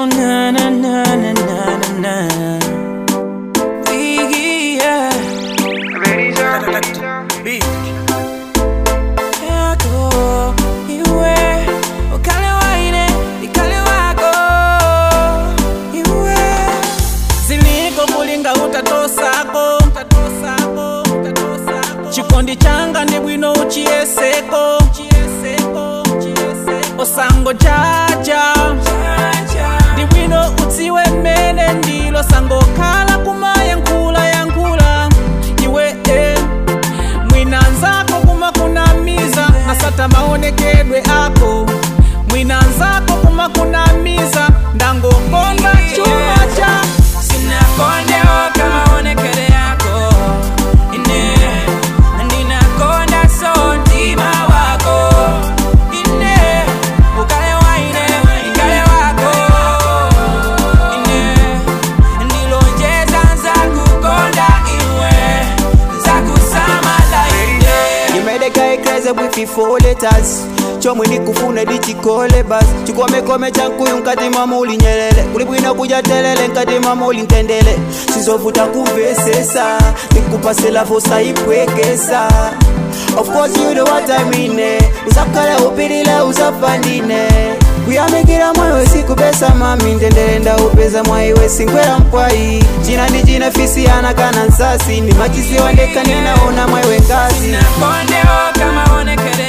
na na na na na na na. Biggie, yeah. Yako, iwe, ukale waine, ikale wako, iwe. Ziliko kulinga utatosako, utatosako, utatosako. chikondi changa ndi bwino uchiyeseko osango jaja ndi bwino udziwe mmene ndilo sango khala kumayankhula yankhula iwe eh. mwina nzako kuma kunamiza nasata maonekedwe ako mwina nzako kuma kunamiza ndangokonda chuma cha sinakondewo kama onekele yako ine ndinakonda so mtima wako ine ukale waine ikale wako ine ndilonjeza nzakukonda iwe nzakusamala ine You made a guy crazy with your four letters chomwe ndikufuna ndichikole basi chikomekome chankuyu nkati mama ulinyelele kuli bwino kuja telele nkati mama ulintendele sizovuta kumvesesa ndikupasela vosa ipwekesa of course you know what I mean eh. usakhala upilile usafandine kuyamikira mwayo sikupesa mami ndendele ndaupeza mwaiwe sinkwera mpwai china ndi china fisiyana kana nsasi ni machisiwa ndeka ninaona mwaiwe ngazi nakondewo kama onekele